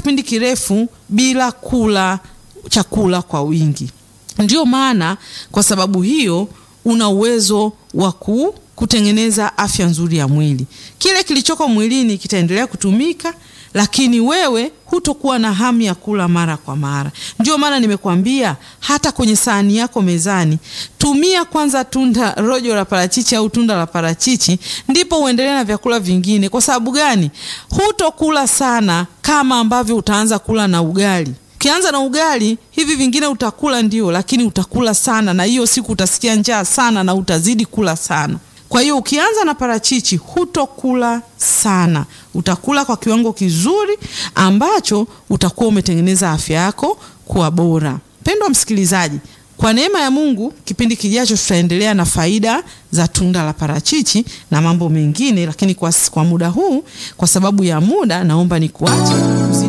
kipindi kirefu bila kula chakula kwa wingi. Ndiyo maana kwa sababu hiyo una uwezo wa kutengeneza afya nzuri ya mwili. Kile kilichoko mwilini kitaendelea kutumika, lakini wewe hutokuwa na hamu ya kula mara kwa mara. Ndio maana nimekuambia hata kwenye sahani yako mezani, tumia kwanza tunda rojo la parachichi au tunda la parachichi, ndipo uendelee na vyakula vingine. Kwa sababu gani? Hutokula sana kama ambavyo utaanza kula na ugali. Ukianza na ugali, hivi vingine utakula ndio, lakini utakula sana, na hiyo siku utasikia njaa sana na utazidi kula sana. Kwa hiyo ukianza na parachichi hutokula sana, utakula kwa kiwango kizuri ambacho utakuwa umetengeneza afya yako kuwa bora. Mpendwa msikilizaji, kwa neema ya Mungu, kipindi kijacho tutaendelea na faida za tunda la parachichi na mambo mengine, lakini kwa, kwa muda huu, kwa sababu ya muda, naomba nikuache